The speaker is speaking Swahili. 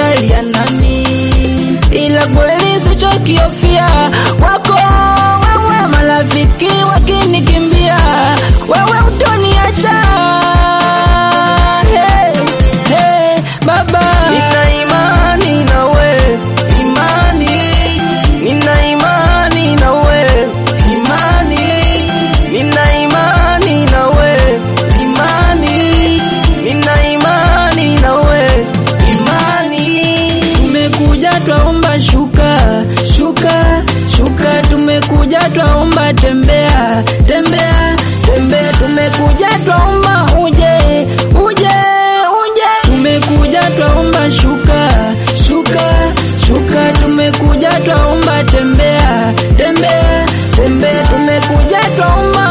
utalia nami, ila kweli sichokiofia kwako wewe, marafiki wakinikimbia, wewe utoniacha. Hey, hey, baba Nina imani nawe, imani. Nina imani nawe, imani. Nina imani nawe, imani. Nina imani nawe, imani. Tumekuja twaomba shuka shuka shuka, tumekuja twaomba tembea tembea tembea, tumekuja twaomba uje uje uje, tumekuja twaomba shuka shuka shuka, tumekuja twaomba tembea tembea tembea, tumekuja twaomba